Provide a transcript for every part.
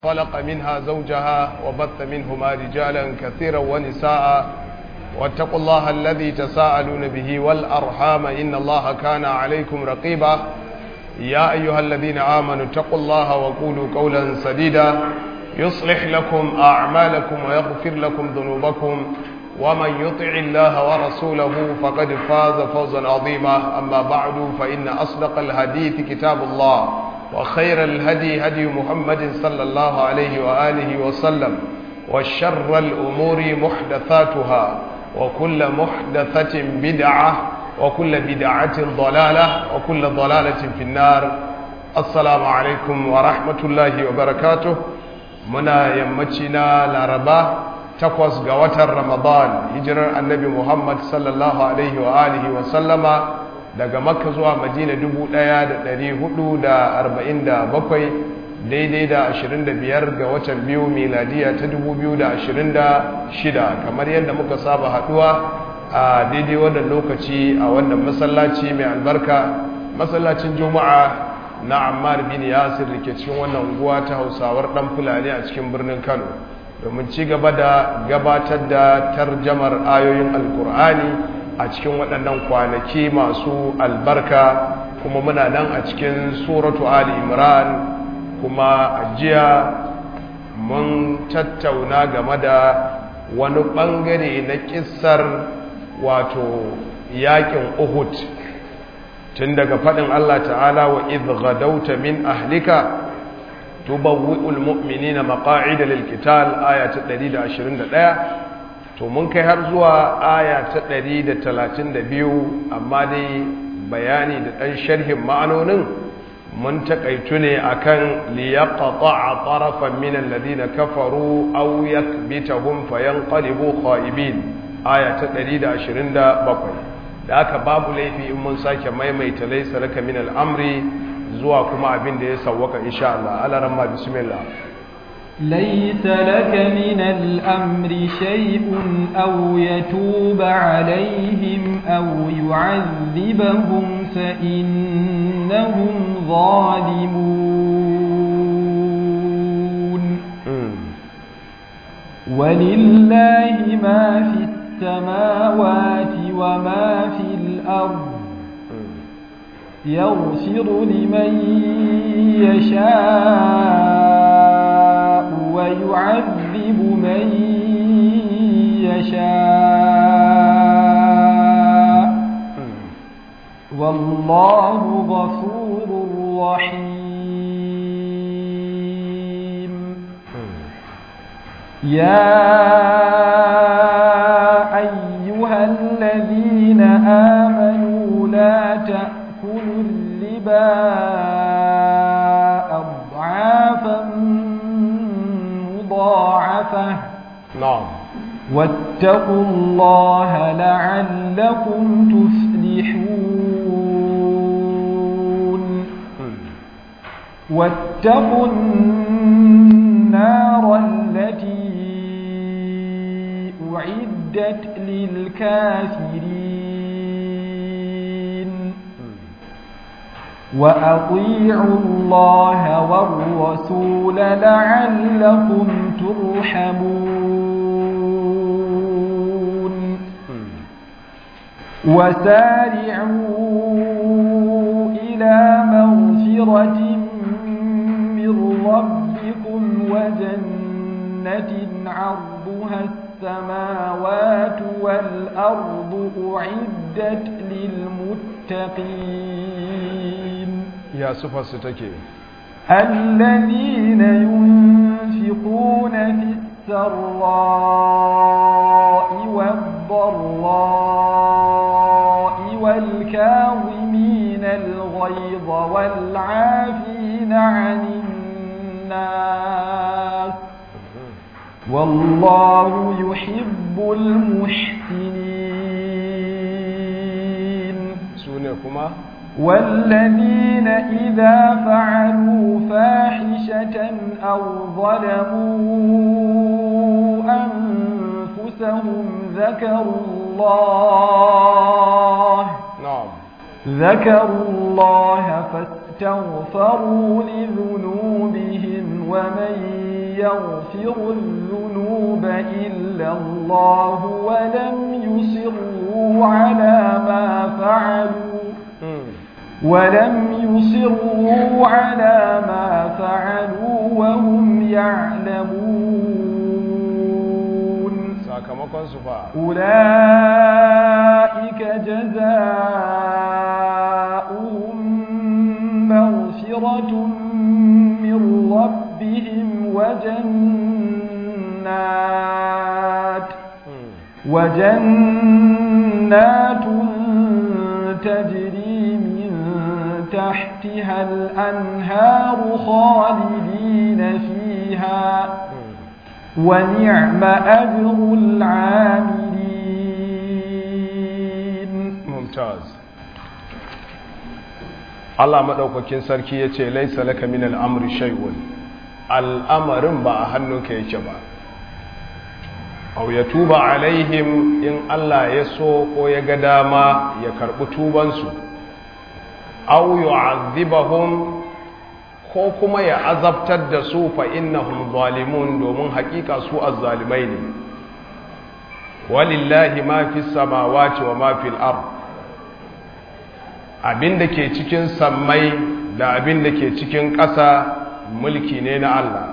خلق منها زوجها وبث منهما رجالا كثيرا ونساء واتقوا الله الذي تساءلون به والأرحام إن الله كان عليكم رقيبا يا أيها الذين آمنوا اتقوا الله وقولوا قولا سديدا يصلح لكم أعمالكم ويغفر لكم ذنوبكم ومن يطع الله ورسوله فقد فاز فوزا عظيما أما بعد فإن أصدق الحديث كتاب الله وخير الهدي هدي محمد صلى الله عليه وآله وسلم وشر الأمور محدثاتها وكل محدثة بدعة وكل بدعة ضلالة وكل ضلالة في النار السلام عليكم ورحمة الله وبركاته منا يمتنا لربا تقوس قوة رمضان هجر النبي محمد صلى الله عليه وآله وسلم daga makka zuwa madina 1447 daidai da 25 ga watan biyu miladiya ta 2026 kamar yadda muka saba haduwa a daidai wannan lokaci a wannan masallaci mai albarka masallacin juma'a na ammar bin yasir da ke cikin wannan unguwa ta hausawar dan fulani a cikin birnin kano domin ci gaba da gabatar da tarjamar ayoyin alkur'ani a cikin waɗannan kwanaki masu albarka kuma muna nan a cikin suratu ali imran kuma a jiya mun tattauna game da wani ɓangare na ƙisar wato yaƙin uhud tun daga faɗin allah ta'ala wa idghadauta min ahlika tubawwi'ul mu'minina maqa'ida lil qital aya ta 121 to mun kai har zuwa aya ta 132 amma dai bayani da ɗan sharhin ma'anonin mun taƙaitu ne akan liyaqta'a tarafan min alladhina kafaru aw yakbitahum fayanqalibu khaibin aya ta 127 da aka babu laifi in mun sake maimaita laysa laka min al'amri zuwa kuma abin da ya sawwaka insha Allah alaramma bismillah ليس لك من الأمر شيء أو يتوب عليهم أو يعذبهم فإنهم ظالمون ولله ما في السماوات وما في الأرض يغفر لمن يشاء ويعذب من يشاء والله غفور رحيم يا أيها الذين آمنوا لا تأكلوا الربا أضعافا مضاعفة نعم واتقوا الله لعلكم تفلحون واتقوا النار التي أعدت للكافرين وأطيعوا الله والرسول لعلكم ترحمون وسارعوا إلى مغفرة من ربكم وجنة عرضها السماوات والأرض أعدت للمتقين يا صفة ستكي الذين ينفقون في السراء والضراء والكاظمين الغيظ والعافين عن الناس والله يحب المحسنين سونكما والذين إذا فعلوا فاحشة أو ظلموا أنفسهم ذكروا الله نعم ذكروا الله فاستغفروا لذنوبهم ومن يغفر الذنوب إلا الله ولم يصروا على ما فعلوا ولم يصروا على ما فعلوا وهم يعلمون sakamakon su fa أولئك جزاؤهم مغفرة من ربهم وجنات وجنات تجري من تحتها الأنهار خالدين فيها ونعم أجر العاملين mumtaz Allah madaukakin sarki yace laysa laka min al-amri shay'un al'amarin ba a hannunka yake ba aw yatuba alaihim in Allah ya so ko ya ga dama ya karbi tuban su aw yu'adhibahum ko kuma ya azabtar da su fa innahum zalimun domin hakika su azzalimai ne walillahi ma fi samawati wa ma fil ard abinda ke cikin sammai da abinda ke cikin ƙasa mulki ne na Allah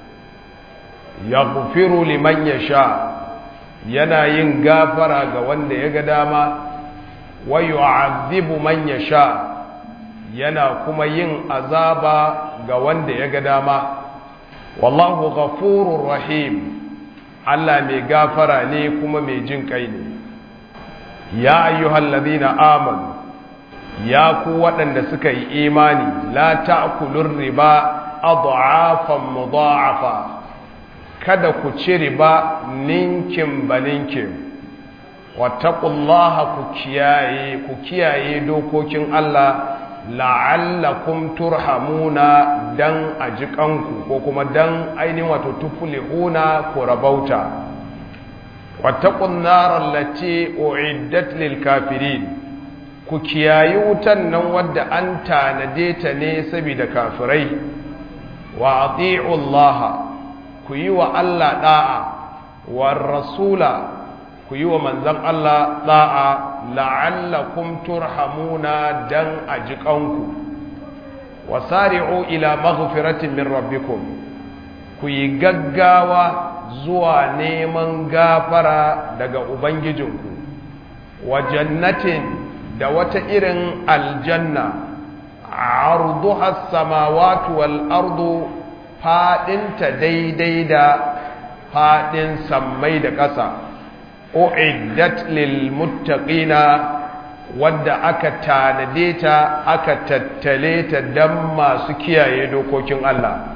yaghfiru liman yasha yana yin gafara ga wanda ya ga dama wa yu'adhibu man yasha yana kuma yin azaba ga wanda ya ga dama wallahu ghafurur rahim Allah mai gafara ne kuma mai jin kai ne ya ayyuhal ladina amanu ya ku waɗanda suka yi imani la ta'kulur riba adhafan mudha'afa kada ku ci riba ninkin baninkin wattaqullaha ku kiyaye ku kiyaye dokokin Allah la'allakum turhamuna dan ajikanku ko kuma dan ainihin wato tuflihuna ko rabauta wattaqun nar allati uiddat lil kafirin ku kiyayi wutan nan wadda an tanade ta ne saboda kafirai wa ati'u Allah ku yi wa Allah da'a war rasula ku yi wa manzan Allah da'a la'allakum turhamuna dan ajikanku wasari'u ila maghfiratin min rabbikum ku yi gaggawa zuwa neman gafara daga ubangijinku wa jannatin da wata irin aljanna arduha samawati wal ardu fadinta daidai da fadin sammai da ƙasa uiddat lil muttaqina wadda aka tanade ta aka tattale ta dan masu kiyaye dokokin Allah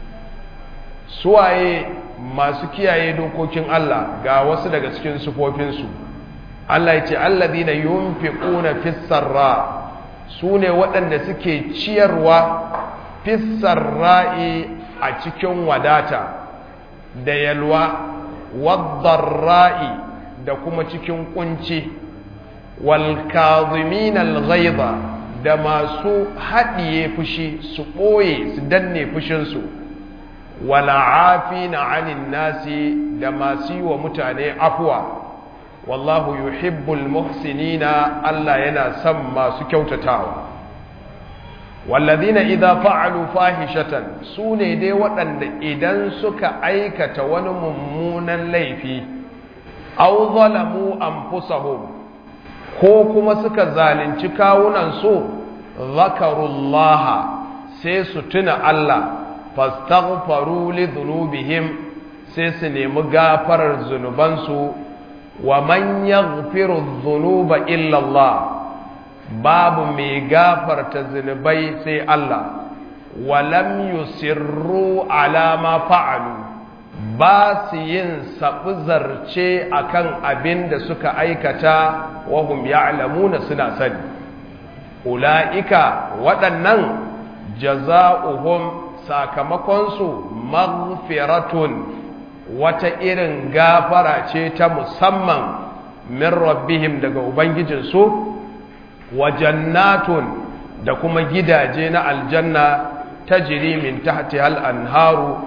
suwaye masu kiyaye dokokin Allah ga wasu daga cikin sufofinsu Allah ya ce alladhina yunfiquna fis sarra sune waɗanda suke ciyarwa fis sarra'i a cikin wadata da yalwa waddarra'i da kuma cikin kunci wal kazimin al da masu haɗiye fushi su ɓoye su danne fushinsu wal'afina anin nasi da masu yi wa mutane afuwa wallahu yuhibbul muhsinina Allah yana son masu kyautatawa wallazina idza fa'alu fahishatan sune dai waɗanda idan suka aikata wani mummunan laifi aw zalamu anfusahum ko kuma suka zalunci kawunan su zakarullaha sai su tuna Allah fastaghfaru li dhunubihim sai su nemi gafarar zunubansu wa man yaghfiru dhunuba illa Allah babu mai gafarta zunubai sai Allah wa lam yusirru ala ma fa'alu ba su yin sabu zarce akan abin da suka aikata wa hum ya'lamuna suna sani ula'ika waɗannan jaza'uhum sakamakonsu maghfiratun wata irin gafara ce ta musamman min rabbihim daga ubangijinsu wa jannatun da kuma gidaje na aljanna ta min tahti hal anharu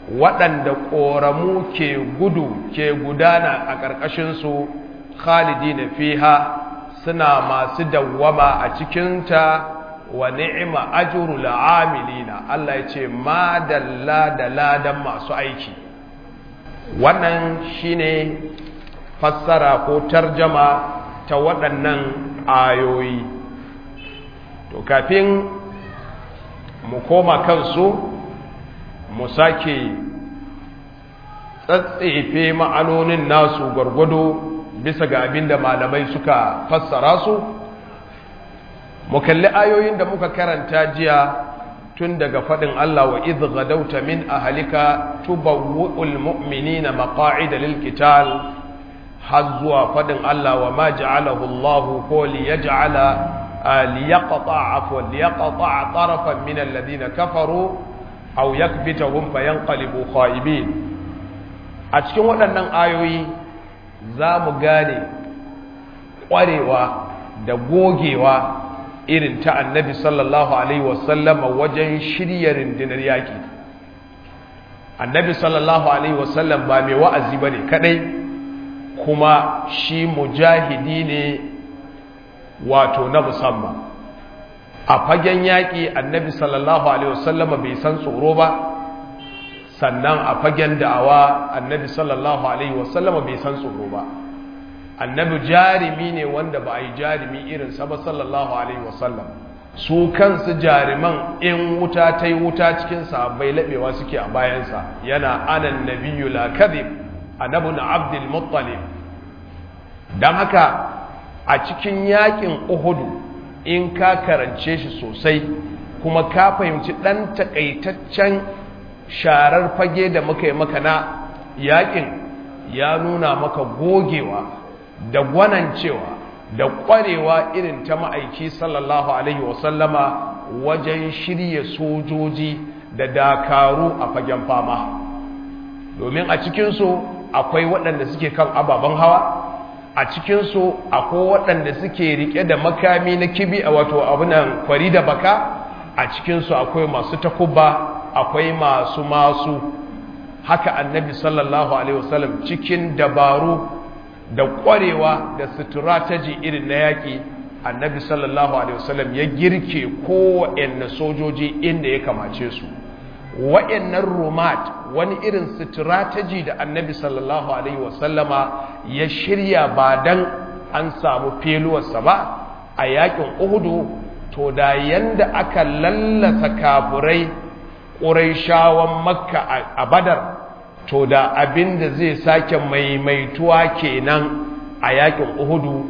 waɗanda ƙoramu ke gudu ke gudana a ƙarƙashinsu khalidi na fiha suna masu dawwama a cikinta wa ni'ima ajru la'amilina Allah ya ce ma dalla da ladan masu aiki wannan shine fassara ko tarjama ta waɗannan ayoyi to kafin mu koma kansu mu sake tsatsefe ma'anonin nasu gwargwado bisa ga abin da malamai suka fassara su mu kalli ayoyin da muka karanta jiya tun daga faɗin Allah wa idh gadauta min ahlika tubawwi'ul mu'minina maqa'ida lil qital har zuwa faɗin Allah wa ma ja'alahu Allah ko li yaj'ala li yaqta afwa li yaqta tarafan min alladhina kafaru aw yakbitahum fayanqalibu khaibin a cikin waɗannan ayoyi za mu gane ƙwarewa da gogewa irin ta annabi sallallahu alaihi wasallama wajen shirya rundunar yaƙi annabi sallallahu alaihi wasallam ba mai wa'azi ba ne kaɗai kuma shi mujahidi ne wato na musamman a fagen yaƙi annabi sallallahu alaihi wasallama bai san tsoro ba sannan a fagen da'awa annabi sallallahu alaihi wasallama bai san tsoro ba annabi jarimi ne wanda ba a yi jarimi irinsa ba sallallahu alaihi wasallam su kansu jariman in wuta ta yi wuta cikin sahabbai laɓewa suke a bayansa yana anan nabiyyu la kadhib annabi na abdul muttalib dan haka a cikin yakin uhudu in ka karance shi sosai kuma ka fahimci dan takaitaccen sharar fage da muka yi maka na yakin ya nuna maka gogewa da gwanancewa da ƙwarewa irin ta ma'aiki sallallahu alaihi wasallama wajen shirya sojoji da dakaru a fagen fama domin a cikinsu akwai waɗanda suke kan ababen hawa a cikinsu akwai waɗanda suke riƙe da makami na kibi a wato abunan kwari da baka a cikinsu akwai masu takubba akwai masu masu haka annabi sallallahu alaihi wasallam cikin dabaru da ƙwarewa da strategy irin na yaƙi annabi sallallahu alaihi wasallam ya girke kowaɗanne sojoji inda ya kamace su wa'annan rumat wani irin strategy da annabi sallallahu alaihi wasallama ya shirya ba dan an samu feluwarsa ba a yaƙin uhudu to da yanda aka lallasa kafurai ƙuraishawan makka a badar to da abin da zai sake maimaituwa kenan a yakin uhudu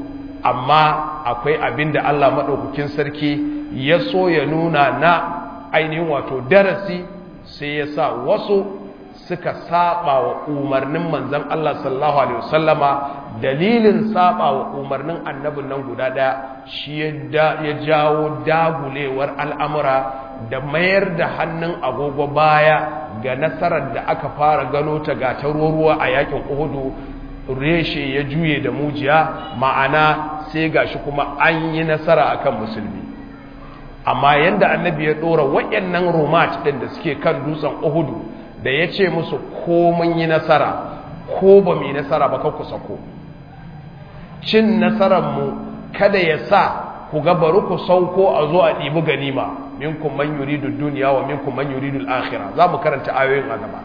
amma akwai abin da Allah maɗaukakin sarki ya so ya nuna na ainihin wato darasi sai ya sa wasu suka saba wa umarnin manzan Allah sallallahu alaihi wasallama dalilin saba wa umarnin annabin nan guda ɗaya shi ya jawo dagulewar al'amura da mayar da hannun agogo baya ga nasarar da aka fara gano ta ga ta ruwa a yakin uhudu reshe ya juye da mujiya ma'ana sai gashi kuma an yi nasara akan musulmi amma yanda annabi ya dora wayannan rumat din da suke kan dutsen uhudu da ya ce musu ko mun yi nasara ko ba mu yi nasara ba ku sako cin nasararmu kada ya sa ku ga bari ku sauko a zo a ɗibi ganima minkum man yuridu dunya wa minkum man yuridu al-akhirah za mu karanta ayoyin a gaba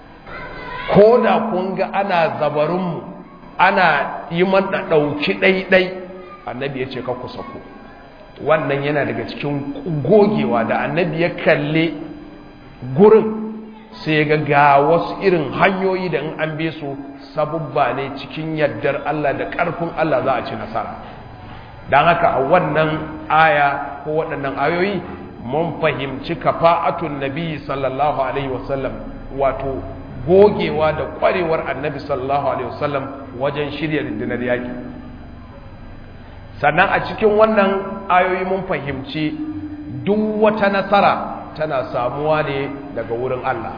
ko da kun ga ana zabarin mu ana yi mana dauki daidai annabi ya ce ka ku sako wannan yana daga cikin gogewa da annabi ya kalle gurin sai ya ga wasu irin hanyoyi da in an be su sabubba ne cikin yardar Allah da ƙarfin Allah za a ci nasara don haka a wannan aya ko waɗannan ayoyi mun fahimci kafa'atun nabi sallallahu alaihi wasallam wato gogewa da ƙwarewar annabi sallallahu alaihi wasallam wajen shirya rundunar yaƙi sannan a cikin wannan ayoyi mun fahimci duk wata nasara tana samuwa ne daga wurin Allah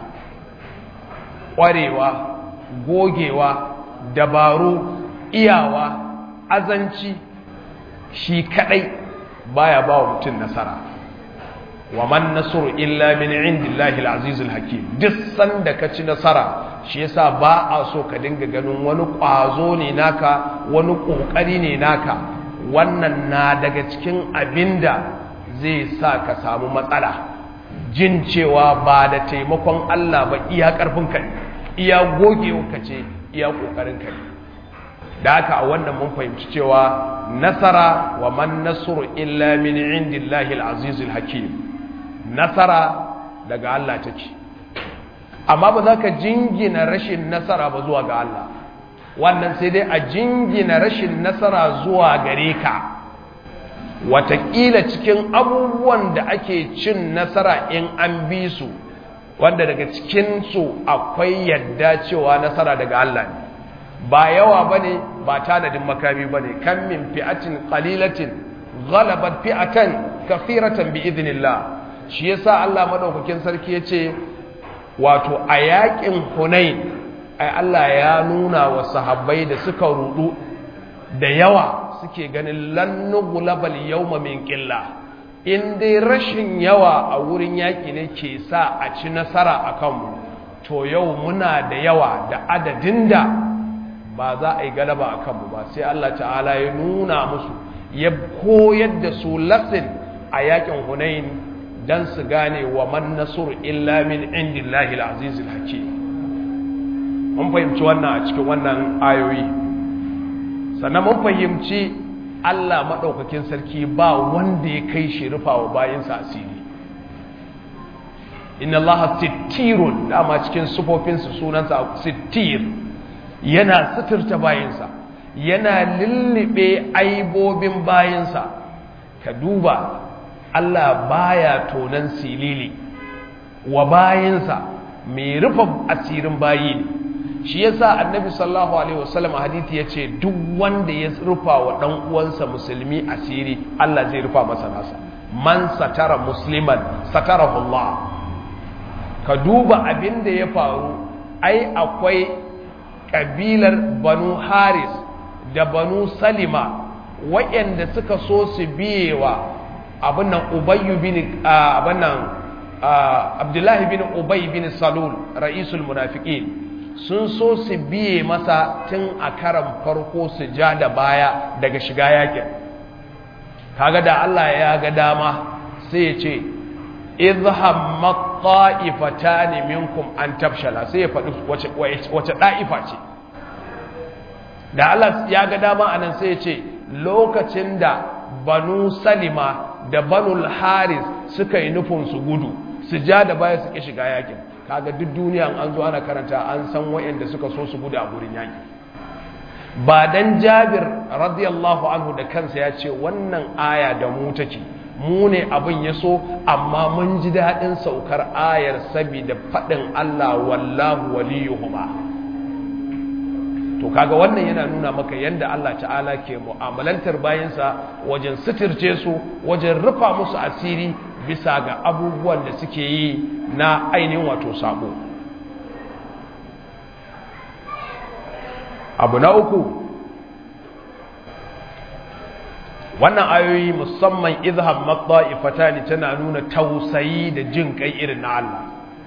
ƙwarewa gogewa dabaru iyawa azanci shi kadai baya ba wa mutum nasara wa man nasru illa min indillahi al-azizul hakim duk sanda ka ci nasara shi yasa ba a so ka dinga ganin wani kwazo ne naka wani kokari ne naka wannan na daga cikin abinda zai sa ka samu matsala jin cewa ba da taimakon Allah ba iya karfin ka iya gogewa ka ce iya kokarin ka da haka a wannan mun fahimci cewa nasara wa man nasru illa min indillahi al-azizul hakim nasara daga Allah take amma ba za ka jingina rashin nasara ba zuwa ga Allah wannan sai dai a jingina rashin nasara zuwa gare ka watakila cikin abubuwan da ake cin nasara in an bi su wanda daga cikinsu akwai yadda cewa nasara daga Allah ne ba yawa ba ne ba tanadin makami ba ne kan min fi'atin qalilatin ghalabat fi'atan kafiratan bi idnillah shi yasa Allah madaukakin sarki yace wato a yakin Hunain ai Allah ya nuna wa sahabbai da suka rudu da yawa suke ganin lan nughlabal yawma min qilla in dai rashin yawa a wurin yaki ne ke sa a ci nasara akan mu to yau muna da yawa da adadin da ba za a yi galaba akan mu ba sai Allah ta'ala ya nuna musu ya koyar da su lasin a yakin Hunain dan su gane wa man nasur illa min indillahi al-azizil hakim mun fahimci wannan a cikin wannan ayoyi sannan mun fahimci Allah madaukakin sarki ba wanda ya kai shi rufawa bayinsa asiri inna allaha sittirun dama cikin sufofinsa sunansa sittir yana suturta bayinsa yana lullube aibobin bayinsa ka duba Allah baya tonan silili wa bayinsa mai rufe asirin bayi ne shi yasa annabi sallallahu alaihi wasallam hadisi yace duk wanda ya rufa wa dan uwansa musulmi asiri Allah zai rufa masa nasa man satara musliman satarahu Allah ka duba abin da ya faru ai akwai kabilar banu haris da banu salima waɗanda suka so su biyewa abin nan ubayyu bin abin nan abdullahi bin ubay bin salul ra'isul munafiqin sun so su biye masa tun a karan farko su ja da baya daga shiga yakin kaga da Allah ya ga dama sai ya ce izhammat ta'ifatani minkum an tafshala sai ya faɗi wace wace da'ifa ce da Allah ya ga dama anan sai ya ce lokacin da banu salima da banul haris suka yi nufin su gudu su ja da baya su ki shiga yakin kaga duk duniya an zo ana karanta an san wayanda suka so su gudu a gurin yaki ba dan Jabir radiyallahu anhu da kansa ya ce wannan aya da mu take mu ne abin ya so amma mun ji daɗin saukar ayar saboda faɗin Allah wallahu waliyuhuma to kaga wannan yana nuna maka yanda Allah ta'ala ke mu'amalantar bayansa wajen suturce su wajen rufa musu asiri bisa ga abubuwan da suke yi na ainihin wato sabo abu na uku wannan ayoyi musamman izhab matta'ifatani tana nuna tausayi da jin kai irin na Allah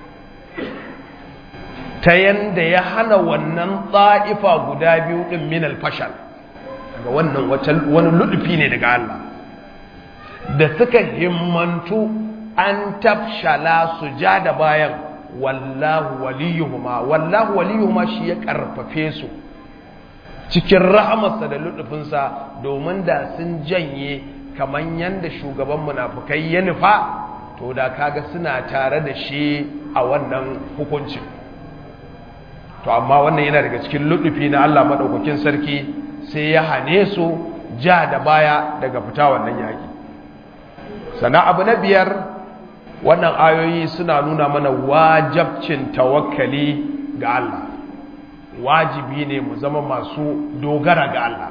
ta yanda ya hana wannan ta'ifa guda biyu din min al-fashal ga wannan wani ludufi ne daga Allah da suka himmantu an tafshala su ja da bayan wallahu waliyuhuma wallahu waliyuhuma shi ya karfafe su cikin rahamarsa da lutufinsa domin da sun janye kamar yadda shugaban munafukai ya nufa to da kaga suna tare da shi a wannan hukuncin to amma wannan yana daga cikin lutufi na Allah madaukakin sarki sai ya hane su ja da baya daga fita wannan yaki sana abu na biyar wannan ayoyi suna nuna mana wajabcin tawakkali ga Allah wajibi ne mu zama masu dogara ga Allah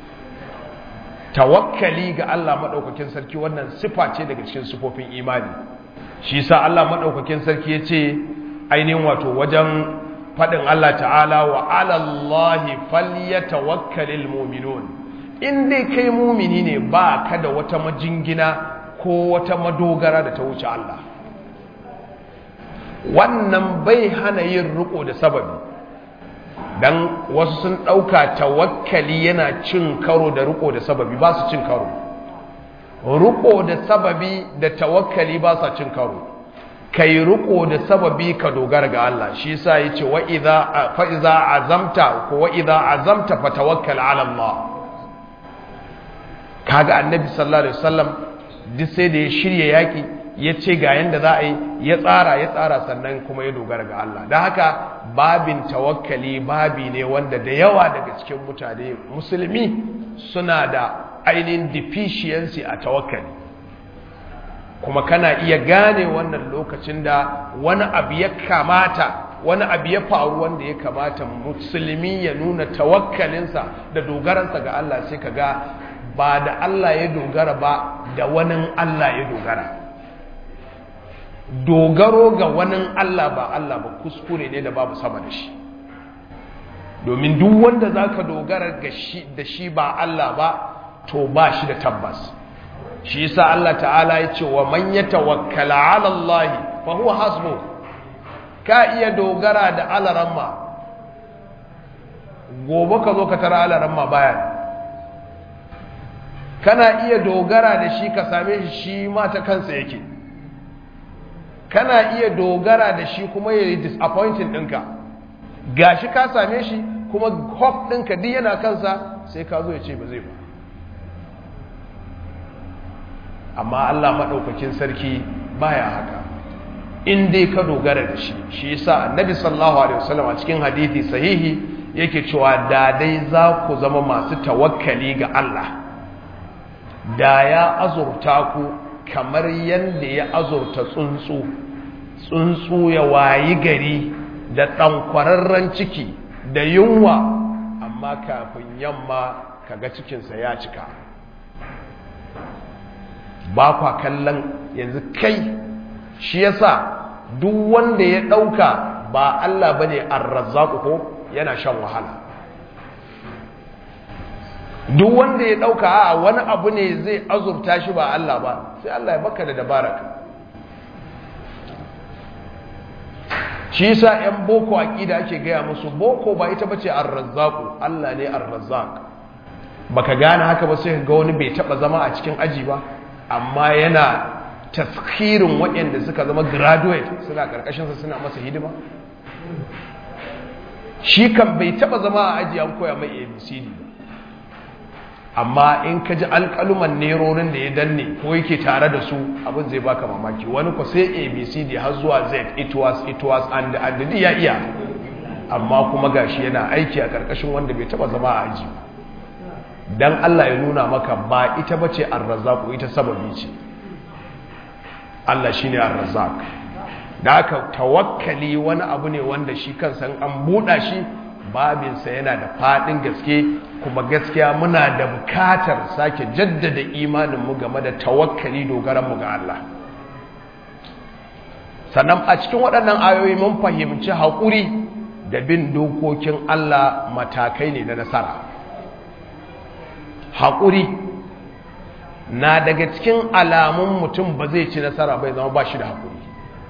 tawakkali ga Allah madaukakin sarki wannan sifa ce daga cikin sifofin imani shi sa Allah madaukakin sarki yace ainihin wato wajen fadin Allah ta'ala wa 'ala Allahi falyatawakkalul mu'minun in dai kai mumini ne ba ka da wata majingina ko wata madogara da ta wuce Allah wannan bai hana yin riko da sababi dan wasu sun ɗauka tawakkali yana cin karo da riko da sababi ba su cin karo riko da sababi da tawakkali ba sa cin karo kai riko da sababi ka dogara ga Allah shi yasa yace wa idza fa idza azamta ko wa idza azamta fatawakkal ala Allah kaga annabi sallallahu alaihi wasallam duk sai da ya shirya yaki ya ce ga yanda za a yi ya tsara ya tsara sannan kuma ya dogara ga Allah don haka babin tawakkali babi ne wanda da yawa daga cikin mutane musulmi suna da ainihin deficiency a tawakkali kuma kana iya gane wannan lokacin da wani abu ya kamata wani abu ya faru wanda ya kamata musulmi ya nuna tawakkalinsa da dogaransa ga Allah sai ka ga ba da Allah ya dogara ba da wani Allah ya dogara dogaro ga wani Allah ba Allah ba kuskure ne da babu sama da shi domin duk wanda za ka dogara da shi ba Allah ba to ba shi da tabbas shi yasa Allah ta'ala ya ce wa man yatawakkala 'ala Allah fa huwa hasbu ka iya dogara da alaramma gobe ka zo ka tara alaramma bayan kana iya dogara da shi ka same shi shi ma ta kansa yake kana iya dogara da shi kuma ya yi disappointing ɗinka ga shi ka same shi kuma hope ɗinka duk yana kansa sai ka zo ya ce ba zai ba amma Allah maɗaukakin sarki baya haka in dai ka dogara da shi shi yasa annabi sallallahu alaihi wasallam a cikin hadisi sahihi yake cewa da dai za ku zama masu tawakkali ga Allah da ya azurta ku kamar yadda ya azurta tsuntsu tsuntsu ya wayi gari da ɗankwararren ciki da yunwa amma kafin yamma kaga cikinsa ya cika ba kwa kallon yanzu kai shi yasa duk wanda ya ɗauka ba Allah bane arrazzaku ko yana shan wahala duk wanda ya ɗauka a wani abu ne zai azurta shi ba Allah ba sai Allah ya baka da dabaraka shi yasa ‘yan boko aƙida ake gaya musu boko ba ita bace arrazzaku Allah ne arrazzak baka gane haka ba sai ga wani bai taɓa zama a cikin aji ba amma yana taskirin waɗanda suka zama graduate suna ƙarƙashinsa suna masa hidima shi kan bai taɓa zama a aji an koya mai abcd ba amma in ka ji alƙaluman nerorin da ya danne ko yake tare da su abin zai baka mamaki wani ko sai abcd har zuwa z it was it was and and ya iya amma kuma gashi yana aiki a ƙarƙashin wanda bai taɓa zama a aji ba dan Allah ya nuna maka ba ita bace ar-razzaq ita sababi ce Allah shine ar-razzaq da aka tawakkali wani abu ne wanda shi kansa an buɗa shi babinsa yana da faɗin gaske kuma gaskiya muna da bukatar sake jaddada imaninmu game da tawakkali dogaranmu ga Allah sannan a cikin waɗannan ayoyi mun fahimci haƙuri da bin dokokin Allah matakai ne na nasara haƙuri na daga cikin alamun mutum ba zai ci nasara bai zama ba shi da haƙuri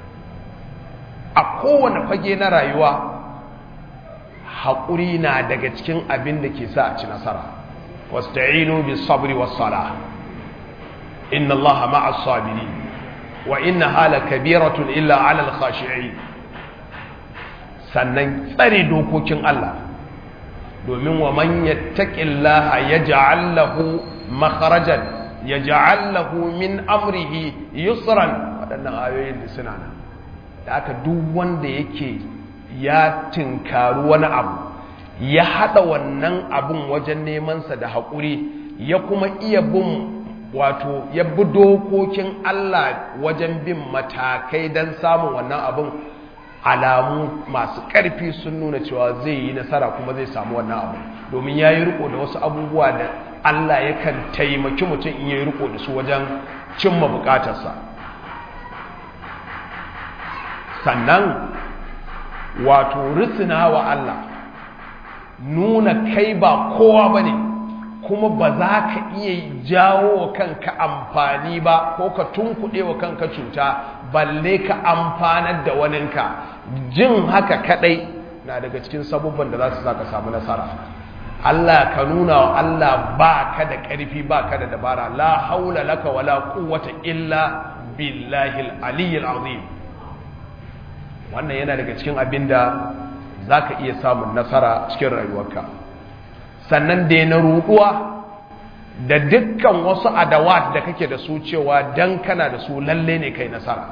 a kowane fage na rayuwa haƙuri na daga cikin abin da ke sa a ci nasara wasta'inu bis sabri was sala inna allaha ma'as sabiri wa inna hala kabiratun illa 'ala al khashi'in sannan tsare dokokin Allah domin wa man yattaqillaha yaj'al lahu makharajan yaj'al lahu min amrihi yusran wadannan ayoyin da suna nan da aka duk wanda yake ya tinkaru wani abu ya hada wannan abun wajen nemansa da haƙuri ya kuma iya bin wato ya bi dokokin Allah wajen bin matakai don samun wannan abun alamu masu ƙarfi sun nuna cewa zai yi nasara kuma zai samu wannan abu domin ya yi riko da wasu abubuwa da Allah yakan taimaki mutum in ya yi riko da su wajen cimma bukatarsa sannan wato risina wa Allah nuna kai ba kowa ba ne kuma ba za ka iya jawo wa kanka amfani ba ko ka tunkuɗe wa kanka cuta balle ka amfanar da waninka jin haka kadai na daga cikin sabubban da za su sa ka samu nasara Allah ka nuna wa Allah ba ka da ƙarfi ba ka da dabara la haula laka wala quwwata illa billahi al-aliyyil azim wannan yana daga cikin abinda zaka iya samun nasara cikin rayuwarka sannan da na ruduwa da dukkan wasu adawat da kake da su cewa dan kana da su lalle ne kai nasara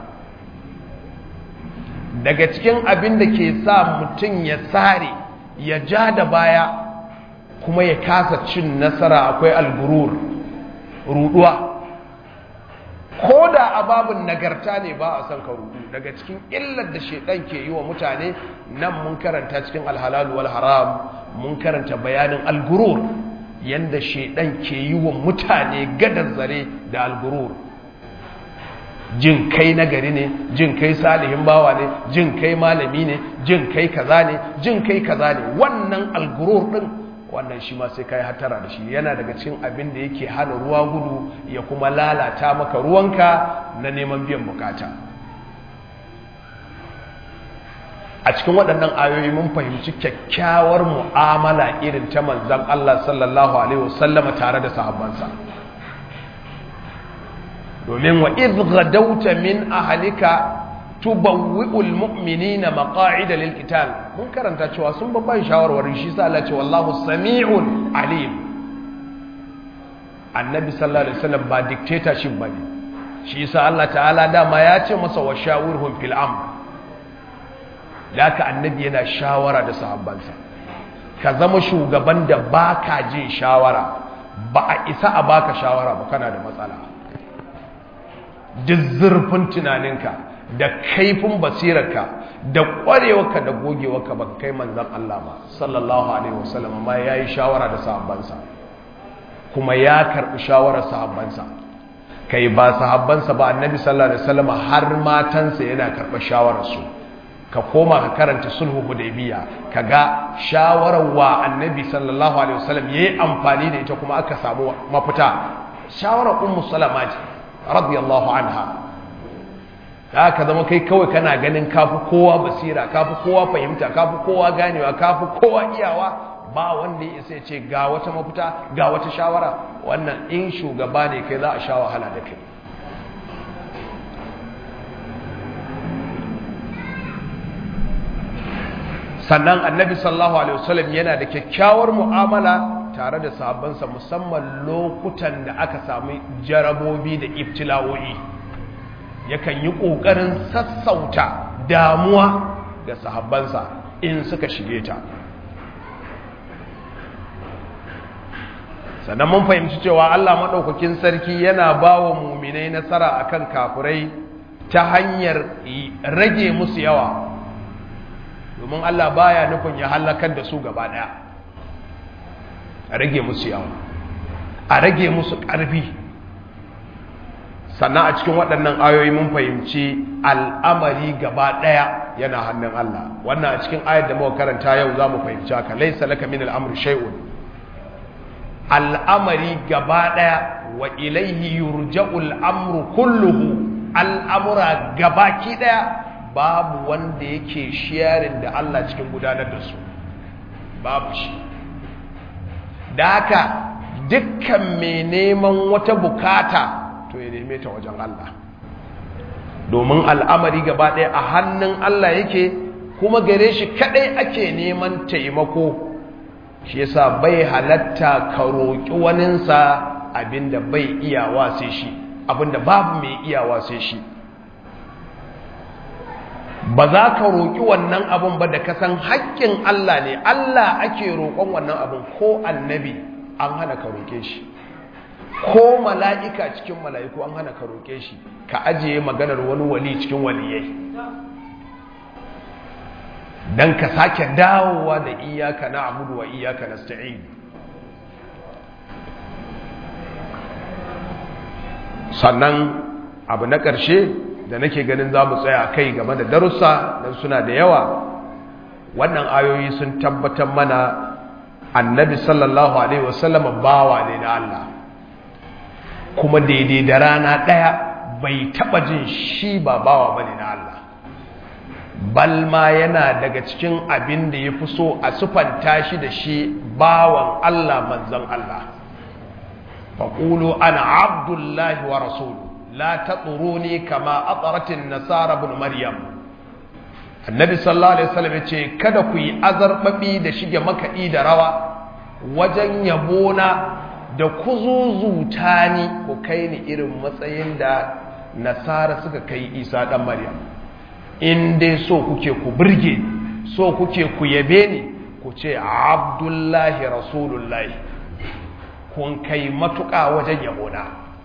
daga cikin abin da ke sa mutum ya tsare ya ja da baya kuma ya kasa cin nasara akwai algurur ruduwa ko da ababin nagarta ne ba a son ka rudu daga cikin illar da shaidan ke yi wa mutane nan mun karanta cikin alhalalu wal haram mun karanta bayanin algurur yanda shaidan ke yi wa mutane gadar zare da algurur jin kai nagari ne jin kai salihin bawa ne jin kai malami ne jin kai kaza ne jin kai kaza ne wannan algurur din wannan shi ma sai kai hatara da shi yana daga cikin abin da yake hana ruwa gudu ya kuma lalata maka ruwanka na neman biyan bukata a cikin waɗannan ayoyi mun fahimci kyakkyawar mu'amala irin ta manzon Allah sallallahu alaihi wasallama tare da sahabbansa domin wa idh gadawta min ahlika tubawwi'ul mu'minina maqa'ida lil qital mun karanta cewa sun babban shawarwarin shi sa Allah ce wallahu sami'un alim annabi sallallahu alaihi wasallam ba dictatorship bane shi sa Allah ta'ala dama ya ce masa wa shawirhum fil amr laka annabi yana shawara da sahabbansa ka zama shugaban da baka jin shawara ba a isa a baka shawara ba kana da matsala duk zurfin tunaninka da kaifin basirarka da ƙwarewarka da gogewarka ba kai manzan Allah ba sallallahu alaihi wasallam amma ya yi shawara da sahabbansa kuma ya karɓi shawarar sahabbansa kai ba sahabbansa ba annabi sallallahu alaihi wasallam har matansa yana karɓar shawararsu ka koma ka karanta sulhu hudaybiya kaga shawarar wa annabi sallallahu alaihi wasallam yayi amfani da ita kuma aka samu mafita shawarar ummu salama ce radiyallahu anha da ka zama kai kawai kana ganin kafi kowa basira kafi kowa fahimta kafi kowa ganewa kafi kowa iyawa ba wanda ya isa ce ga wata mafita ga wata shawara wannan in shugaba ne kai za a sha wahala da kai sannan annabi sallallahu alaihi wasallam yana da kyakkyawar mu'amala tare da sahabbansa musamman lokutan da aka samu jarabobi da ibtila'o'i yakan yi ƙoƙarin sassauta damuwa ga sahabbansa in suka shige ta sannan mun fahimci cewa Allah maɗaukakin sarki yana ba wa muminai nasara akan kafurai ta hanyar rage musu yawa domin Allah baya nufin ya halakar da su gaba ɗaya a rage musu yawa a rage musu ƙarfi sannan a cikin waɗannan ayoyi mun fahimci al'amari gaba ɗaya yana hannun Allah wannan a cikin ayar da muka karanta yau za mu fahimci haka laisa laka min al'amri shay'un al'amari gaba ɗaya wa ilaihi yurja'ul amru kulluhu al'amura gabaki ɗaya babu wanda yake sharing da Allah cikin gudanar da su babu shi da haka dukkan mai neman wata bukata to ya neme ta wajen Allah domin al'amari gaba ɗaya a hannun Allah yake kuma gare shi kaɗai ake neman taimako shi yasa bai halatta ka roƙi waninsa abinda bai iyawa sai shi abinda babu mai iyawa sai shi ba za ka roƙi wannan abin ba da kasan haƙƙin Allah ne Allah ake roƙon wannan abin ko annabi an hana ka roƙe shi ko mala'ika cikin mala'iku an hana ka roƙe shi ka ajiye maganar wani wali cikin waliyai don ka sake dawowa da iyaka na abudu wa iyaka na sta'in sannan abu na ƙarshe da nake ganin za mu tsaya kai game da darussa don suna da yawa wannan ayoyi sun tabbatar mana annabi sallallahu alaihi wasallam bawa ne na Allah kuma daidai da rana ɗaya bai taɓa jin shi ba bawa bane na Allah balma yana daga cikin abin da ya fi so a sufanta shi da shi bawan Allah manzan Allah faƙulu ana abdullahi wa rasulu la ta ne kama atsaratin nasara bin maryam annabi sallallahu alaihi wasallam ya ce kada ku yi azarbaɓi da shige makaɗi da rawa wajen yabona da kuzuzuta ni ku kai ni irin matsayin da nasara suka kai isa ɗan maryam in dai so kuke ku birge so kuke ku yabe ni ku ce abdullahi rasulullahi kun kai matuƙa wajen yabona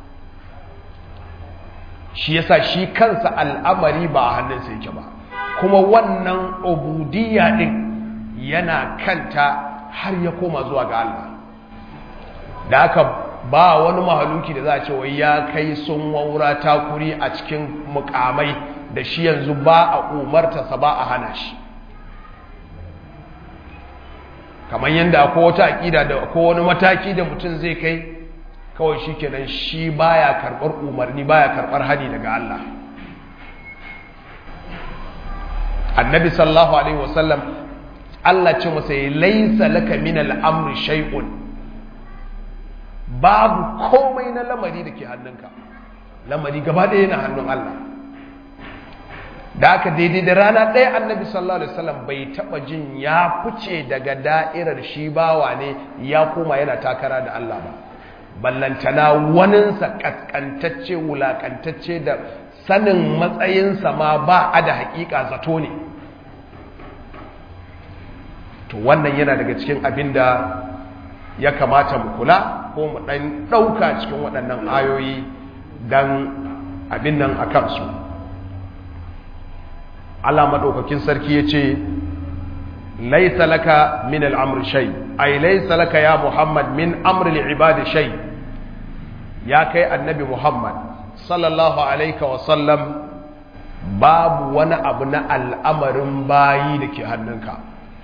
shi yasa shi kansa al'amari ba a hannunsa yake ba kuma wannan ubudiyya din yana kanta har ya koma zuwa ga Allah da aka ba wani mahaluki da za a ce wai ya kai sun waura takuri a cikin mukamai da shi yanzu ba a umartarsa ba a hana shi kamar yadda akwai wata aƙida da akwai wani mataki da mutum zai kai kawai shi kenan shi baya karɓar umarni baya karɓar hani daga Allah annabi sallallahu alaihi wasallam Allah ce masa ya laisa laka min al'amri shay'un babu komai na lamari da ke hannunka lamari gaba ɗaya na hannun Allah da aka daidai da rana ɗaya annabi sallallahu alaihi wasallam bai taɓa jin ya fice daga da'irar shi bawa ne ya koma yana takara da Allah ba ballantana waninsa kaskantacce wulakantacce da sanin matsayinsa ma ba a da hakika zato ne to wannan yana daga cikin abin da ya kamata mu kula ko mu ɗan ɗauka cikin waɗannan ayoyi don abin nan a kansu Allah maɗaukakin sarki ya ce laisa laka min al'amur shai ai laisa laka ya muhammad min amri ibadi shai ya kai annabi muhammad sallallahu alaika wasallam babu wani abu na al'amarin bayi da ke hannunka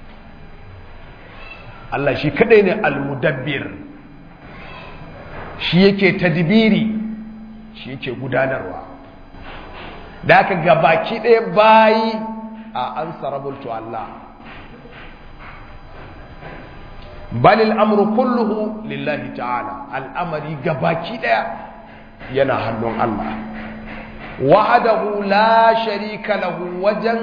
Allah shi kadai ne al-mudabbir shi yake tadbiri shi yake gudanarwa da aka gabaki ɗaya bayi a an sarabultu Allah balil amru kulluhu lillahi ta'ala al'amari gabaki ɗaya yana hannun Allah wa'adahu la sharika lahu wajen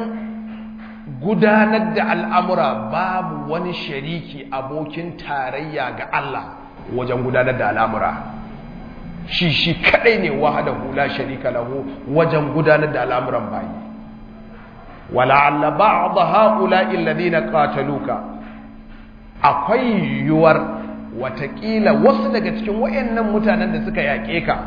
gudanar da al'amura babu wani shariki abokin tarayya ga Allah wajen gudanar da al'amura shi shi kadai ne wahadahu la sharika lahu wajen gudanar da al'amuran bayi wala'alla ba'd ha'ula'i alladhina qataluka akwai yiwuwar watakila wasu daga cikin wayannan mutanen da suka yaƙe ka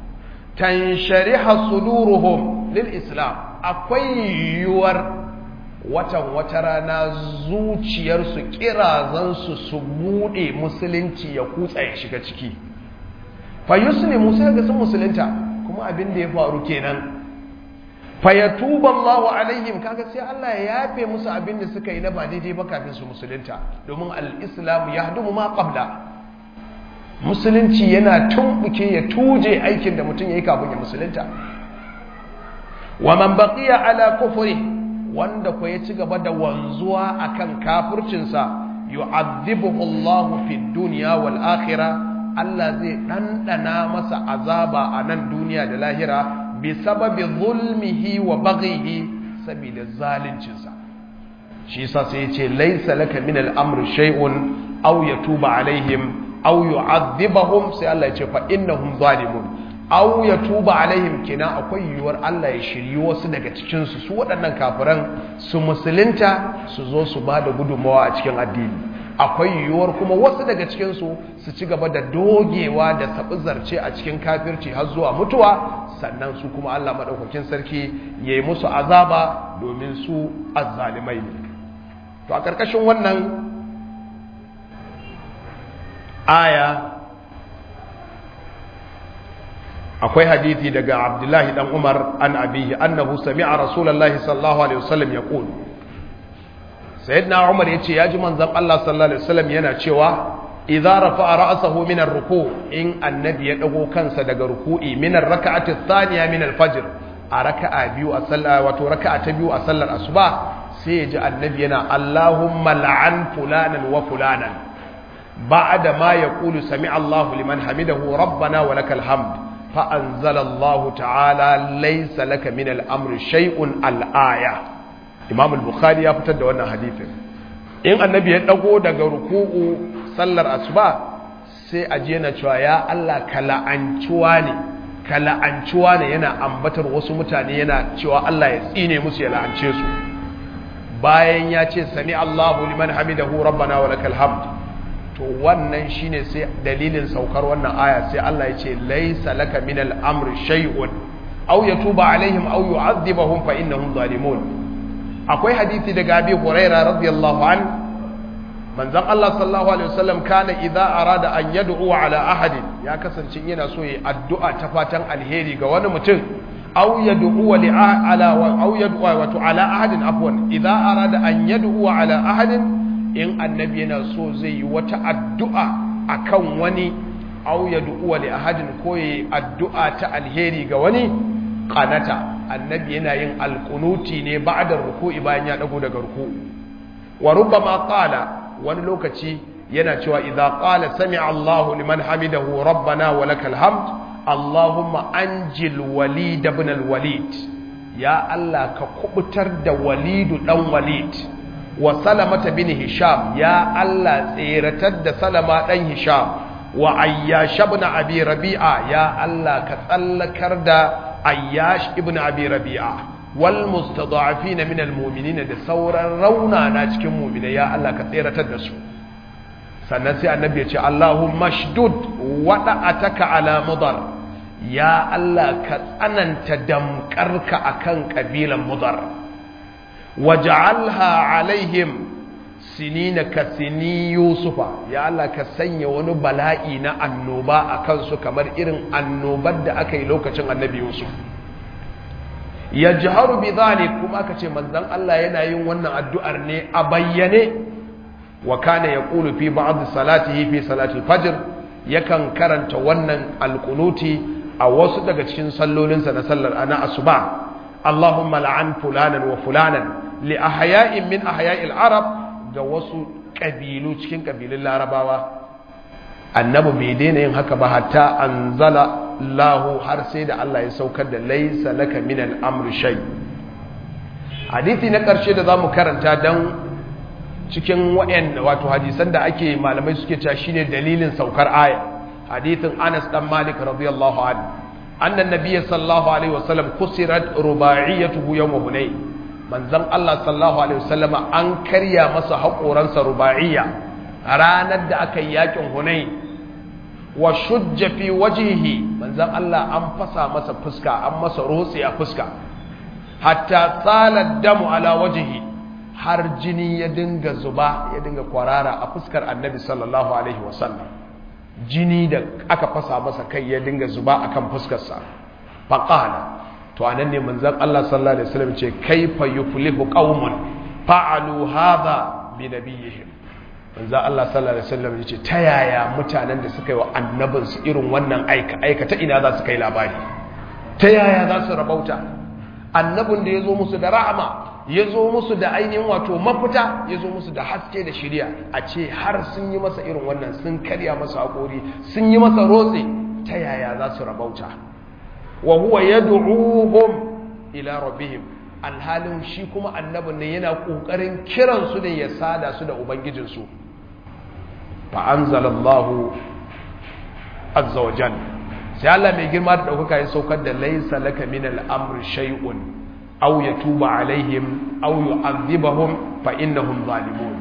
tanshariha suduruhum lil islam akwai yiwuwar watan wata rana zuciyarsu kirazansu su bude musulunci ya kutsa ya shiga ciki fa yuslimu sai ga sun musulunta kuma abin da ya faru kenan fa yatuba Allahu alaihim kaga sai Allah ya yafe musu abin da suka yi na ba daidai ba kafin su musulunta domin al-islam yahdumu ma qabla musulunci yana tumbuke ya tuje aikin da mutum yayi kafin ya musulunta wa man baqiya ala kufri wanda ko ya ci gaba da wanzuwa akan kafircinsa yu'adhibuhu Allahu fid dunya wal akhirah Allah zai dandana masa azaba a nan duniya da lahira bi sababi zulmihi wa baghihi saboda zaluncinsa shi yasa sai yace laysa laka min al-amri shay'un aw yatuba alaihim aw yu'adhibahum sai Allah yace fa innahum zalimun aw yatuba alaihim kina akwai yiwuwar Allah ya shiryi wasu daga cikin su su waɗannan kafiran su musulunta su zo su bada gudunmawa a cikin addini akwai yiwuwar kuma wasu daga cikin su su ci gaba da dogewa da zarce a cikin kafirci har zuwa mutuwa sannan su kuma Allah madaukakin sarki yayi musu azaba domin su azzalimai ne to a karkashin wannan aya akwai hadithi daga abdullahi dan umar an abihi annahu sami'a rasulullahi sallallahu alaihi wasallam yaqul sayyidina umar yace ya ji manzon Allah sallallahu alaihi wasallam yana cewa idza rafa'a ra'sahu min ar-ruku' in annabi ya dago kansa daga ruku'i min ar-rak'ati ath-thaniya min al-fajr a raka'a biyu a sallah wato raka'a ta biyu a sallar asuba sai ya ji annabi yana Allahumma la'an fulanan wa fulanan ba'da ma yaqulu sami'a Allahu liman hamidahu rabbana wa lakal hamd fa anzala Allahu ta'ala laysa laka min al-amri shay'un al-aya Imam al-Bukhari ya fitar da wannan hadisin in annabi ya dago daga ruku'u sallar asuba sai a je na cewa ya Allah ka la'ancuwa ne ka la'ancuwa ne yana ambatar wasu mutane yana cewa Allah ya tsine musu ya la'ance su bayan ya ce sami Allahu liman hamidahu rabbana wa lakal hamd to wannan shine sai dalilin saukar wannan aya sai Allah ya ce laysa laka min al-amri shay'un aw yatuba alaihim aw yu'adhibahum fa innahum zalimun akwai hadisi daga Abi Hurairah radiyallahu an manzon Allah sallallahu alaihi wasallam kana idza arada an yad'u ala ahadin ya kasance yana so yi addu'a ta fatan alheri ga wani mutum aw yad'u li ala wa aw yad'u wa ala ahadin afwan idza arada an yad'u ala ahadin in annabi yana so zai yi wata addu'a akan wani aw yad'u li ahadin ko yi addu'a ta alheri ga wani qanata annabi yana yin alqunuti ne ba'da ruku'i bayan ya dago daga ruku'u wa rubbama qala wani lokaci yana cewa idza qala sami'a Allahu liman hamidahu rabbana wa lakal hamd Allahumma anjil walid ibn al-walid ya Allah ka kubutar da walidu dan walid wa salamata bin hisham ya Allah tseratar da salama dan hisham wa ayyash ibn abi rabi'a ya Allah ka tsallakar da ayyash ibn abi rabi'a wal mustada'afina min almu'minina da sauran rauna na cikin mu'minai ya Allah ka tseratar da su sannan sai annabi ya ce Allahumma shdud wada'ataka ala mudar ya Allah ka tsananta damkarka akan kabilan mudar waj'alha alaihim sinina ka sini yusufa ya Allah ka sanya wani bala'i na annoba akan su kamar irin annobar da aka yi lokacin annabi yusuf ya jiharu bi zalik kuma aka ce manzon Allah yana yin wannan addu'ar ne a bayyane wa kana yaqulu fi ba'd salatihi fi salati fajr yakan karanta wannan alqunuti a wasu daga cikin sallolinsa na sallar ana asuba Allahumma la'an fulanan wa fulanan li ahya'in min ahya'il arab ga wasu kabilu cikin kabilun larabawa annabi bai daina yin haka ba hatta anzala lahu har sai da Allah ya saukar da laisa laka min al-amri shay hadisi na karshe da zamu karanta dan cikin wayan wato hadisan da ake malamai suke cewa shine dalilin saukar aya hadisin Anas dan Malik radiyallahu anhu anna an-nabiy sallallahu alaihi wasallam kusirat rubaiyatuhu yawm hunayn manzon Allah sallallahu alaihi wasallam an karya masa haƙoransa rubaiya ranar da aka yi yakin hunayn wa shujja fi wajhihi manzon Allah an fasa masa fuska an masa rotsi a fuska hatta tsala damu ala wajhihi har jini ya dinga zuba ya dinga kwarara a fuskar annabi sallallahu alaihi wasallam jini da aka fasa masa kai ya dinga zuba akan fuskarsa faqala to anan ne manzon Allah sallallahu alaihi wasallam ce kaifa yuflihu qaumun fa'alu hadha bi nabiyihim manzo Allah sallallahu alaihi wasallam yace ta yaya mutanen da suka yi wa annabin su irin wannan aika aika ta ina za su kai labari ta yaya za su rabauta annabin da yazo musu da rahama yazo musu da ainihin wato mafita yazo musu da haske da shiriya a ce har sun yi masa irin wannan sun karya masa hakori sun yi masa rotse ta yaya za su rabauta wa huwa yad'uhum ila rabbihim alhalin shi kuma annabin ne yana kokarin kiran su ne ya sada su da ubangijinsu fa anzalallahu azza wa jalla sai Allah mai girma da daukaka ya saukar da laysa laka min al-amri shay'un aw yatuba alaihim aw yu'adhibahum fa innahum zalimun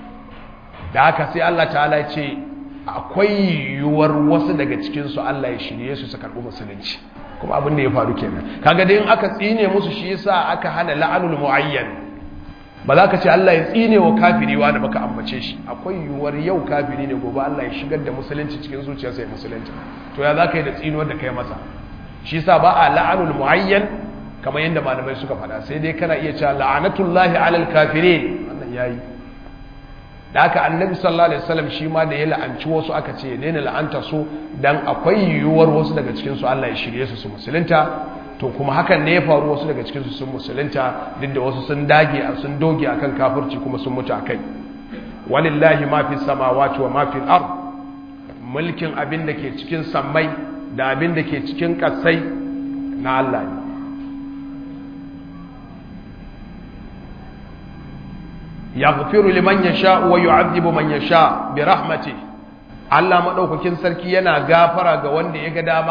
da haka sai Allah ta'ala ya ce akwai yiwuwar wasu daga cikin su Allah ya shirye su su karɓi musulunci kuma abin da ya faru kenan kaga dai in aka tsine musu shi yasa aka hana la'anul muayyan ba za ka ce Allah ya tsine wa kafiri wani baka ambace shi akwai yiwuwar yau kafiri ne gobe Allah ya shigar da musulunci cikin zuciyarsa ya musulunci to ya za ka yi da tsinuwar da kai masa shi yasa ba a la'anul muayyan kamar yadda malamai suka faɗa sai dai kana iya cewa la'anatullahi alal kafirin wannan yayi da haka annabi sallallahu alaihi wasallam shi ma da ya la'anci wasu aka ce ya daina la'anta su dan akwai yiwuwar wasu daga cikin su Allah ya shirye su su musulunta to kuma hakan ne ya faru wasu daga cikin su sun musulunta duk da wasu sun dage sun doge akan kafirci kuma sun mutu akai walillahi ma fi samawati wa ma fi al-ard mulkin abin da ke cikin sammai da abin da ke cikin kasai na Allah ne yaghfiru liman yasha wa yu'adhibu man yasha bi rahmati Allah madaukakin sarki yana gafara ga wanda ya ga dama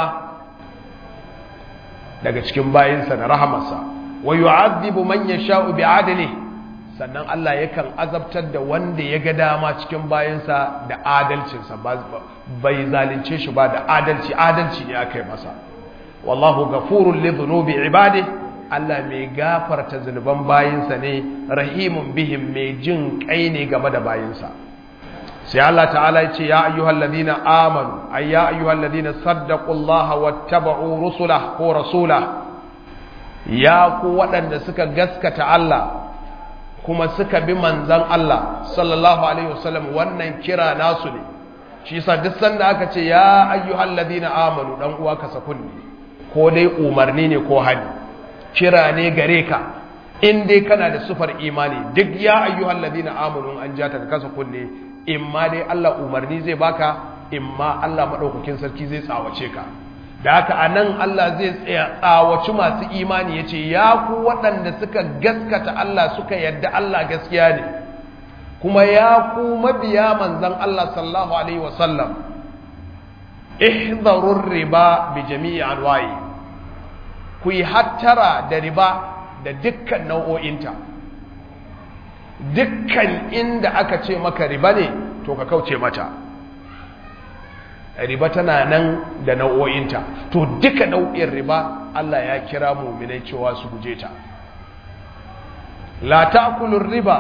daga cikin bayinsa da rahamarsa wa yu'adhibu man yasha bi adli sannan Allah yakan azabtar da wanda ya ga dama cikin bayinsa da adalcinsa bai zalunce shi ba da adalci adalci ne aka yi masa wallahu ghafurul li dhunubi ibadihi Allah mai gafarta zunuban bayinsa ne rahimun bihim mai jin kai ne game da bayinsa sai Allah ta'ala ya ce ya ayyuhal ladina amanu ay ya ayyuhal ladina saddaqullaha wattaba'u rusulah ko rasulah ya ku waɗanda suka gaskata Allah kuma suka bi manzan Allah sallallahu alaihi wasallam wannan kira nasu ne shi yasa duk sanda aka ce ya ayyuhal ladina amanu dan uwa ka sakunni ko dai umarni ne ko hadi kira ne gare ka in dai kana da sufar imani duk ya ayyuhal ladina amanu an ja ta kasa kunne in ma dai Allah umarni zai baka in ma Allah madaukakin sarki zai tsawace ka da haka anan Allah zai tsaya tsawaci masu imani yace ya ku waɗanda suka gaskata Allah suka yadda Allah gaskiya ne kuma ya ku mabiya manzon Allah sallallahu alaihi wasallam ihdharur riba bi jami'i anwa'i ku yi hattara da riba da dukkan nau'o'inta dukkan inda aka ce maka riba ne to ka kauce mata riba tana nan da nau'o'inta to duka nau'in riba Allah ya kira muminai cewa su guje ta la ta'kulur riba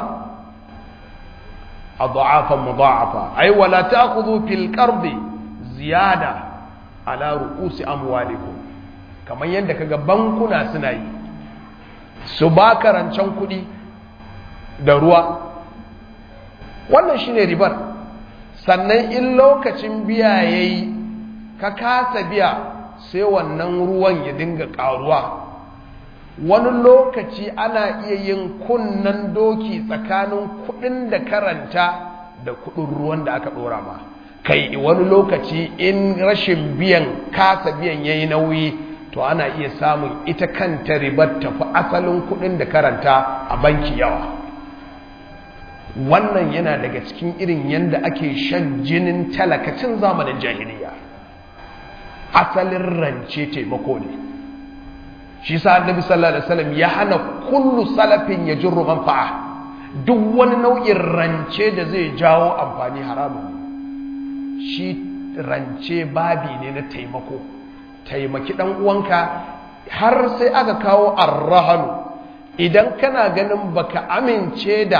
adha'afan mudha'afa ay wa la ta'khudhu fil qardi ziyada ala ru'usi amwalikum kamar yadda kaga bankuna suna yi su ba rancen kuɗi da ruwa wannan shine ribar sannan in lokacin biya yayi ka kasa biya sai wannan ruwan ya dinga ƙaruwa wani lokaci ana iya yin kunnan doki tsakanin kuɗin da karanta da kuɗin ruwan da aka ɗora ma kai wani lokaci in rashin biyan kasa biyan yayi nauyi to ana iya samun ita kanta ribar tafi asalin kudin da karanta a banki yawa wannan yana daga cikin irin yadda ake shan jinin talakacin zamanin jahiliya asalin rance taimako ne shi sa annabi sallallahu alaihi wasallam ya hana kullu salafin ya jirru manfa'a duk wani nau'in rance da zai jawo amfani haramun shi rance babi ne na taimako taimaki ɗan uwanka har sai aka kawo arrahanu idan kana ganin baka amince da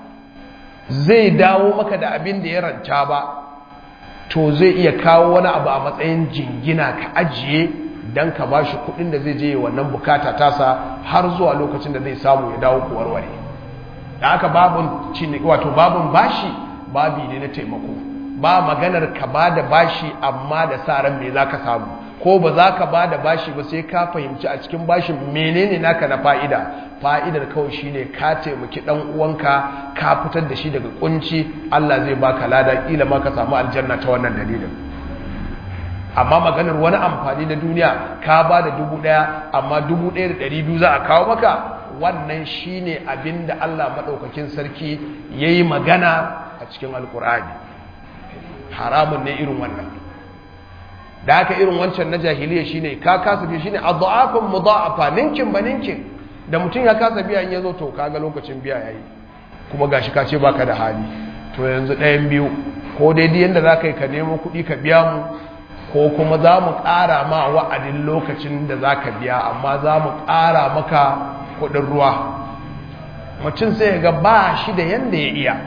zai dawo maka da abin da ya ranta ba to zai iya kawo wani abu a matsayin jingina ka ajiye don ka ba shi kudin da zai je wannan bukata tasa har zuwa lokacin da zai samu ya dawo warware da aka babun wato babun bashi babi ne na taimako ba maganar ka ba da bashi amma da sa ran me za ka samu ko ba za ka ba da bashi ba sai ka fahimci a cikin bashin menene naka na fa'ida fa'idar kawai shine ka taimaki dan uwanka ka fitar da shi daga kunci Allah zai baka lada kila ma ka samu aljanna ta wannan dalilin amma maganar wani amfani na duniya ka ba da dubu ɗaya amma dubu ɗaya da ɗari biyu za a kawo maka wannan shine abin da Allah maɗaukakin sarki ya yi magana a cikin alkur'ani haramun ne irin wannan da haka irin wancan na jahiliya shine ka kasa biya shine adhafun mudha'afa ninkin ba ninkin da mutum ya kasa biya in yazo to kaga lokacin biya yayi kuma gashi ka ce baka da hali to yanzu ɗayan biyu ko daidai yanda zaka yi ka nemo kuɗi ka biya mu ko kuma za mu ƙara ma wa'adin lokacin da za ka biya amma za mu ƙara maka kuɗin ruwa mutum sai ga ba shi da yanda ya iya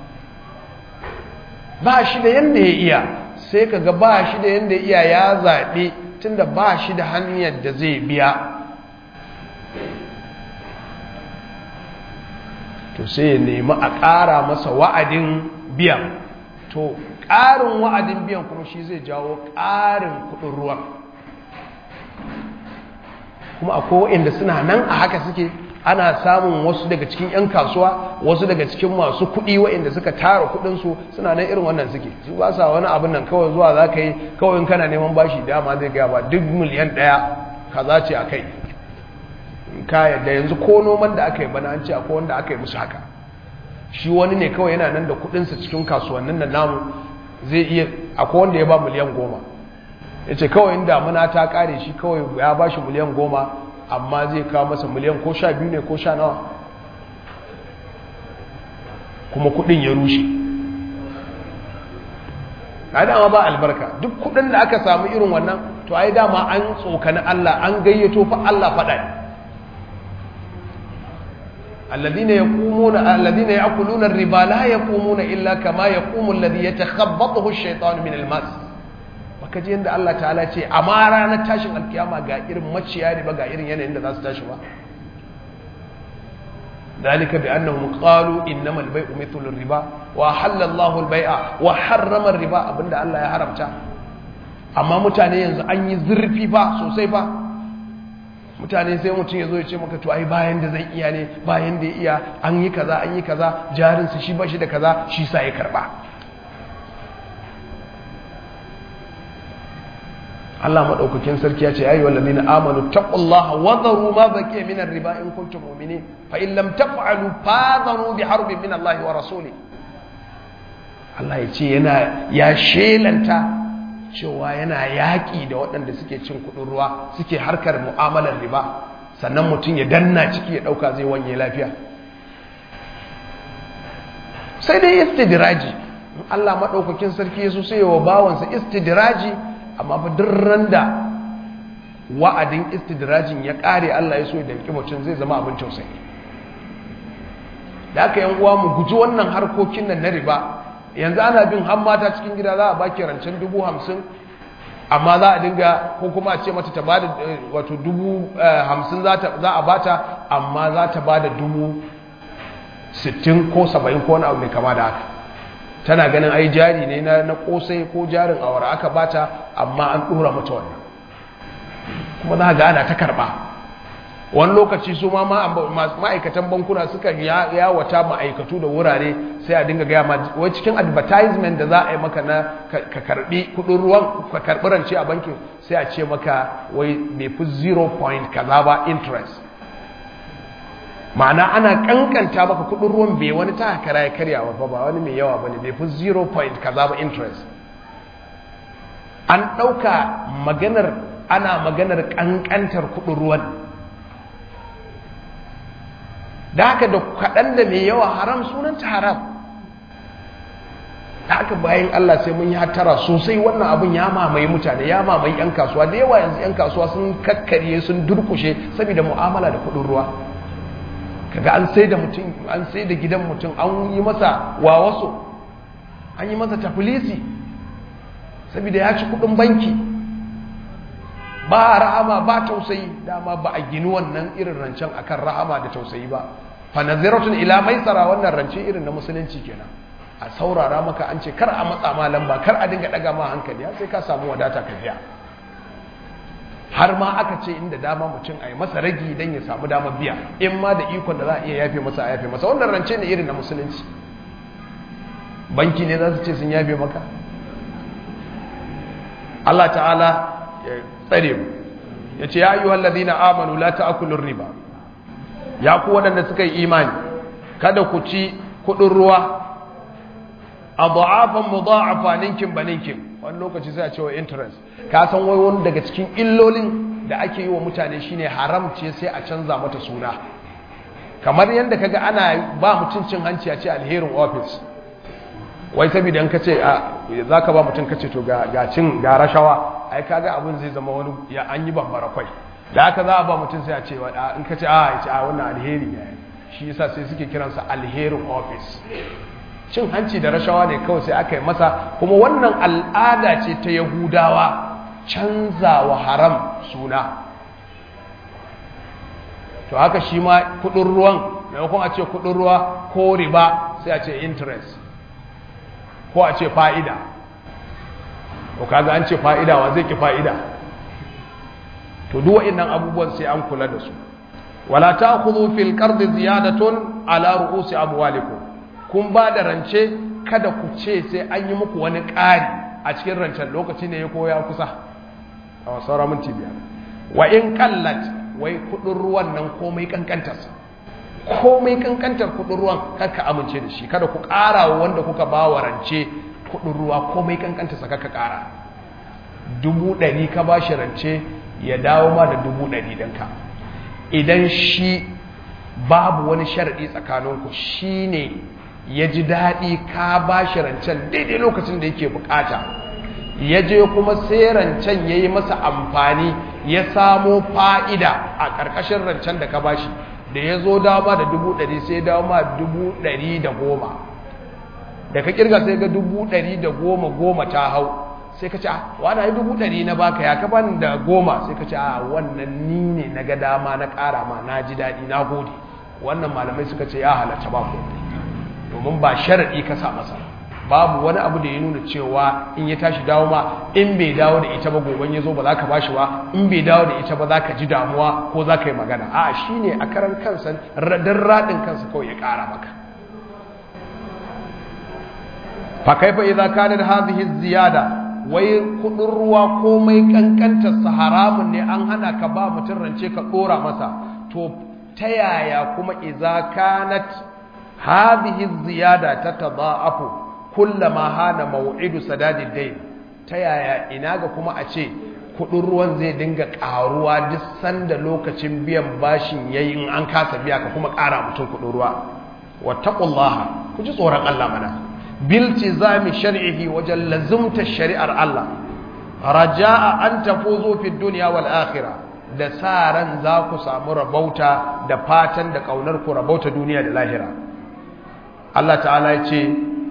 ba shi da yanda ya iya sai ka ga ba shi da yanda ya iya ya zaɓe tunda ba shi da hanyar da zai biya to to sai ya nemi a ƙara masa wa'adin biyan to ƙarin wa'adin biyan kuma shi zai jawo ƙarin kuɗin ruwan kuma akwai waɗanda suna nan a haka suke ana samun wasu daga cikin 'yan kasuwa wasu daga cikin masu kuɗi waɗanda suka tara kuɗinsu suna nan irin wannan suke su ba sa wani abin nan kawai zuwa za ka yi kawai in kana neman bashi dama zai gaya ba duk miliyan ɗaya kaza ce a kai ka yadda yanzu ko noman da aka yi bana an ce akwai wanda aka yi musu haka shi wani ne kawai yana nan da kuɗinsa cikin kasuwannin da namu zai iya akwai wanda ya ba miliyan goma ya ce kawai in damuna ta ƙare shi kawai ya ba shi miliyan goma amma zai kawo masa miliyan ko sha biyu ne ko sha nawa kuma kudin ya rushe na dama ba albarka duk kudin da aka samu irin wannan to ai dama an tsokani Allah an gayyato fa Allah faɗa ne الذين يقومون الذين يأكلون الربا لا يقومون إلا كما يقوم الذي يتخبطه الشيطان من المس baka ji yadda Allah ta'ala ce amma ranar tashin alkiyama ga irin maciya riba ga irin yanayin da za su tashi ba dalika bi annahum qalu innamal bay'u mithlu riba wa halalla Allahu al-bay'a wa harrama riba abinda Allah ya haramta amma mutane yanzu an yi zurfi fa sosai fa mutane sai mutum ya zo ya ce maka to ai bayan da zan iya ne bayan da ya iya an yi kaza an yi kaza jarinsa shi ba shi da kaza shi sa ya karba Allah madaukakin sarki ya ce ayyuhal ladina amanu taqullaha wa dharu ma baqiya min ar-riba in kuntum mu'minin fa in lam taf'alu fadharu bi harbin min Allah wa rasuli Allah ya ce yana ya shelanta cewa yana yaƙi da waɗanda suke cin kuɗin ruwa suke harkar mu'amalar riba sannan mutum ya danna ciki ya ɗauka zai wanye lafiya sai dai istidraji Allah maɗaukakin sarki ya so sai wa bawansa istidraji amma fa duk da wa'adin istidrajin ya ƙare Allah ya so ya danki mutum zai zama abin tausayi da aka yan uwa mu guji wannan harkokin nan na riba yanzu ana bin har mata cikin gida za a baki rancen dubu hamsin amma za a dinga ko kuma a ce mata ta ba da wato dubu hamsin za a bata amma za ta ba da dubu sittin ko saba'in ko wani abu mai kama da haka tana ganin ai jari ne na kosai ko jarin awara aka bata amma an dora mata wannan kuma za ga ana ta karba wani lokaci su ma ma'aikatan bankuna suka yawata ma'aikatu da wurare sai a dinga gaya ma wai cikin advertisement da za a yi maka na ka karbi kudin ruwan ka karbi rance a bankin sai a ce maka wai bai fi 0 point kaza ba interest ma'ana ana kankanta maka kudin ruwan bai wani ta kara ya karyawa ba ba wani mai yawa bane bai fi 0 point kaza ba interest an ɗauka maganar ana maganar kankantar kudin ruwan da haka da kaɗan da mai yawa haram sunanta haram da haka bayan Allah sai mun yi hattara sosai wannan abin ya mamaye mutane ya mamaye 'yan kasuwa da yawa yanzu 'yan kasuwa sun kakkarye sun durkushe saboda mu'amala da kuɗin ruwa kaga an sai da mutum an sai da gidan mutum an yi masa wawaso an yi masa tafilisi saboda ya ci kuɗin banki ba rahama ba tausayi dama ba a gini wannan irin rancen akan rahama da tausayi ba fa naziratun ila maisara wannan rance irin na musulunci kenan a saurara maka an ce kar a matsa ma lamba kar a dinga daga ma hankali sai ka samu wadata ka biya har ma aka ce inda dama mutum a yi masa ragi don ya samu dama biya in ma da ikon da za a iya yafe masa a yafe masa wannan rance ne irin na musulunci banki ne za su ce sun yafe maka Allah ta'ala ya tsare mu ya ce ya yi wallazi na amanu la ta'akulun riba ya ku waɗanda suka yi imani kada ku ci kuɗin ruwa a ba'afan mu ba'afa ninkin ba ninkin wani lokaci sai a cewa interest ka san wai wani daga cikin illolin da ake yi wa mutane shine haram ce sai a canza mata suna kamar yadda kaga ana ba mutum cin hanci a ce alherin office wai saboda in kace a zaka ba mutum kace to ga ga cin ga rashawa ai kaga abin zai zama wani ya an yi bambara kwai da haka za a ba mutum sai a ce in kace a ya ce a wannan alheri ne shi yasa sai suke kiransa alherin office cin hanci da rashawa ne kawai sai aka yi masa kuma wannan al'ada ce ta yahudawa canza wa haram suna to haka shi ma kudin ruwan maimakon a ce kudin ruwa ko riba sai a ce interest ko a ce fa'ida ko kaga an ce fa'ida wa zai ki fa'ida to duk waɗannan abubuwan sai an kula da su wala ta'khudhu fil qardi ziyadatun ala ru'usi amwalikum kun ba da rance kada ku ce sai an yi muku wani ƙari a cikin rancen lokaci ne ya koya kusa a sauran minti biyar wa in kallat wai kudin ruwan nan komai kankantarsa komai kankantar kudin ruwan karka amince da shi kada ku ƙara wa wanda kuka ba wa rance kudin ruwa komai kankantarsa karka ƙara dubu ɗari ka ba shi rance ya dawo ma da dubu ɗari ɗinka idan shi babu wani sharaɗi tsakaninku shi ne ya ji daɗi ka ba shi rancen daidai lokacin da yake bukata ya je kuma sai rancen ya yi masa amfani ya samo fa'ida a ƙarƙashin rancen da ka ba shi da ya zo dama da dubu ɗari sai dama dubu ɗari da goma da ka ƙirga sai ga dubu ɗari da goma goma ta hau sai ka ce a wani yi dubu ɗari na baka ya ka bani da goma sai ka ce a wannan ni ne na ga dama na ƙara ma na ji daɗi na gode wannan malamai suka ce ya halatta ba ko domin ba sharaɗi ka sa masa babu wani abu da ya nuna cewa in ya tashi dawo ma in bai dawo da ita ba goben ya zo ba za ka bashi ba in bai dawo da ita ba za ka ji damuwa ko za ka yi magana a shi ne a karan kansa don raɗin kansa kawai ya ƙara maka fa kaifa idza kanat hadhihi ziyada wai kudin ruwa komai kankantar sa haramun ne an hana ka ba mutum rance ka dora masa to ta yaya kuma idza kanat hadhihi ziyada tatadaafu kullama hana maw'idu sadadid dayn ta yaya ina ga kuma a ce kudin ruwan zai dinga karuwa duk sanda lokacin biyan bashin yayi in an kasa biya ka kuma kara mutum kudin ruwa wattaqullaha ku ji tsoron Allah mana biltizami shar'ihi wajen lazumta shari'ar Allah raja'a an tafuzu fi dunya wal akhirah da sa ran za ku samu rabauta da fatan da kaunar ku rabauta duniya da lahira Allah ta'ala ya ce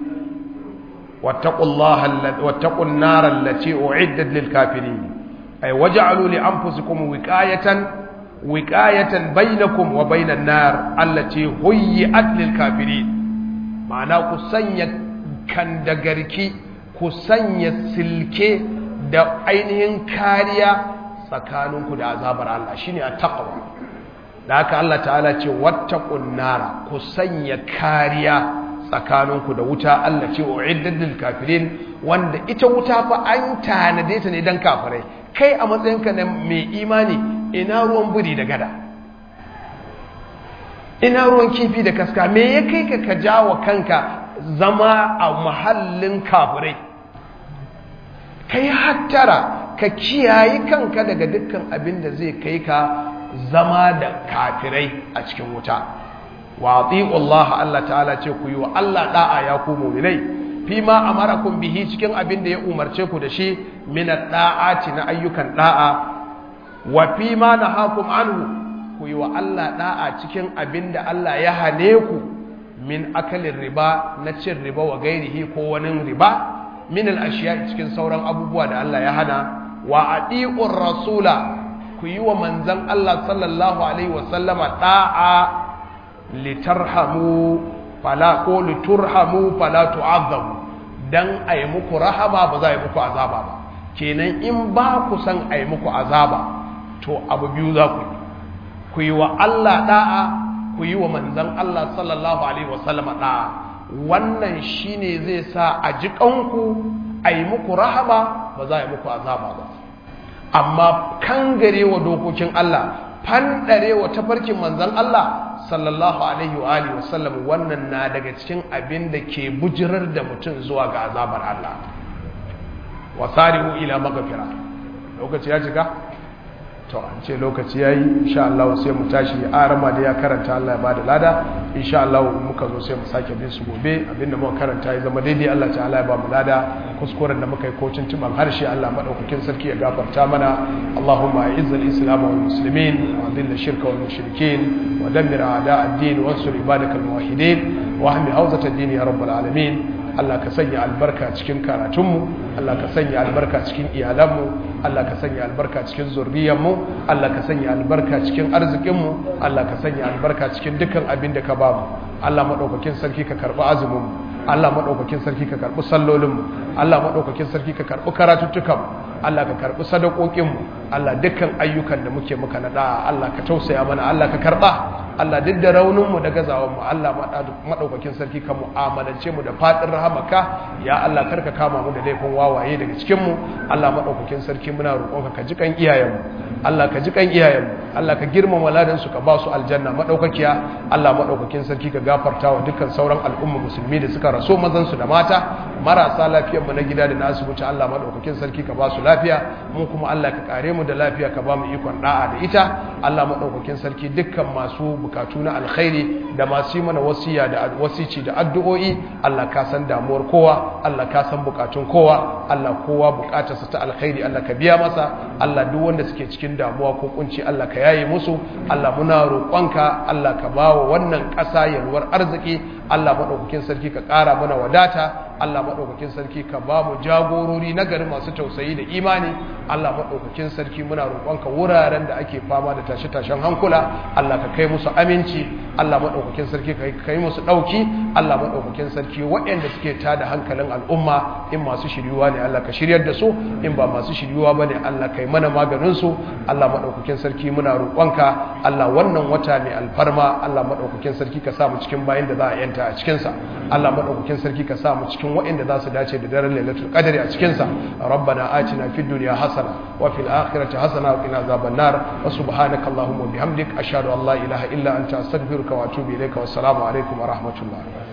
wattaqullaha wattaqun nar allati u'iddat lil kafirin ay waj'alu li anfusikum wiqayatan wiqayatan bainakum wa bainan nar allati huyyi'at lil kafirin ma'ana ku sanya kandagarki ku sanya silke da ainihin kariya tsakaninku da azabar Allah shine at-taqwa da haka Allah ta'ala ce wattaqun nara ku sanya kariya tsakaninku da wuta Allah ce uiddat lil kafirin wanda ita wuta fa an tanade ta ne dan kafirai kai a matsayinka na mai imani ina ruwan buri da gada ina ruwan kifi da kaska me ya kai ka ka jawo kanka zama a mahallin kafirai kai hattara ka kiyaye kanka daga dukkan abin da zai kai ka zama da kafirai a cikin wuta wa Allah Allah ta'ala ce ku yi wa Allah da'a ya ku mu'minai fi ma amarakum bihi cikin abin da ya umarce ku da shi min da'ati na ayyukan da'a wa fi ma nahakum anhu ku yi wa Allah da'a cikin abin da Allah ya hane ku min akalin riba na cin riba wa gairihi ko wani riba min al'ashiya cikin sauran abubuwa da Allah ya hana wa adi'ur rasula ku yi wa manzan Allah sallallahu alaihi wasallama da'a litarhamu fala ko liturhamu fala tu'azzamu dan ayi muku rahama ba za a yi muku azaba ba kenan in ba ku san ayi muku azaba to abu biyu za ku yi ku yi wa Allah da'a ku yi wa manzan Allah sallallahu Alaihi wasallama ɗaya wannan shi ne zai sa a ji ƙanku a yi muku rahama ba za a yi muku azaba ba amma kan gare wa dokokin Allah fanɗare wa tafarkin manzan Allah sallallahu Alaihi wa Alaihi wasallam wannan na daga cikin abin da ke bujirar da mutum zuwa ga azabar Allah wasari'u ila magafira lokaci ya cika? to an ce lokaci yayi insha Allah sai mu tashi arama da ya karanta Allah ya bada lada insha Allah muka zo sai mu sake bin su gobe abinda muka karanta ya zama daidai Allah ta'ala ya ba mu lada kuskuren da muka yi ko tuntuban harshe Allah madaukakin sarki ya gafarta mana Allahumma a'izzal islam wal muslimin wa dhill shirka wal mushrikeen wa dammir a'da ad-din wa ansur ibadakal muwahhidin wa ahmi hawzat ad-din ya rabbal alamin Allah ka sanya albarka cikin karatunmu Allah ka sanya albarka cikin iyalanmu Allah ka sanya albarka cikin zurriyarmu Allah ka sanya albarka cikin arzikinmu Allah ka sanya albarka cikin dukkan abin da ka bamu Allah madaukakin sarki ka karbi azumin Allah madaukakin sarki ka karbi sallolinmu Allah madaukakin sarki ka karbi karatuttukanmu Allah ka karbi sadakokinmu Allah dukkan ayyukan da muke muka nada Allah ka tausaya mana Allah ka karba Allah duk da rauninmu da gazawanmu Allah maɗaukakin sarki ka mu'amalance mu da faɗin rahamaka ya Allah karka kama mu da laifin wawaye daga cikinmu Allah maɗaukakin sarki muna roƙonka ka ji kan iyayenmu Allah ka ji kan iyayenmu Allah ka girmama ladansu ka ba su aljanna maɗaukakiya Allah maɗaukakin sarki ka gafarta wa dukkan sauran al'umma musulmi da suka raso mazansu da mata marasa lafiyarmu na gida da na asibiti Allah maɗaukakin sarki ka ba su lafiya mu kuma Allah ka kare mu da lafiya ka ba mu ikon da'a da ita Allah maɗaukakin sarki dukkan masu bukatu na alkhairi da masu yi mana wasiya da wasici da addu'o'i Allah ka san damuwar kowa Allah ka san bukatun kowa Allah kowa bukatarsa ta alkhairi Allah ka biya masa Allah duk wanda suke cikin damuwa ko kunci Allah ka yaye musu Allah muna roƙonka Allah ka bawa wannan ƙasa yalwar arziki Allah maɗaukakin sarki ka ƙara mana wadata Allah maɗaukakin sarki ka ba mu jagorori na gari masu tausayi da imani Allah maɗaukakin sarki muna roƙonka wuraren da ake fama da tashe-tashen hankula Allah ka kai musu aminci Allah maɗaukakin sarki ka kai musu ɗauki Allah maɗaukakin sarki waɗanda suke tada hankalin al'umma in masu shiryuwa ne Allah ka shiryar da su in ba masu shiryuwa ba ne Allah kai mana maganinsu Allah maɗaukakin sarki muna roƙonka Allah wannan wata mai alfarma Allah maɗaukakin sarki ka sa mu cikin bayan da za a yanta a cikinsa Allah maɗaukakin sarki ka sa mu cikin waɗanda za su dace da daren lailatul qadri a cikinsa rabbana atina fid dunya hasana wa fil akhirati hasana wa qina azaban nar wa subhanaka allahumma bihamdik ashhadu an la ilaha illa anta astaghfiruka wa atubu ilayka wa assalamu alaikum wa rahmatullah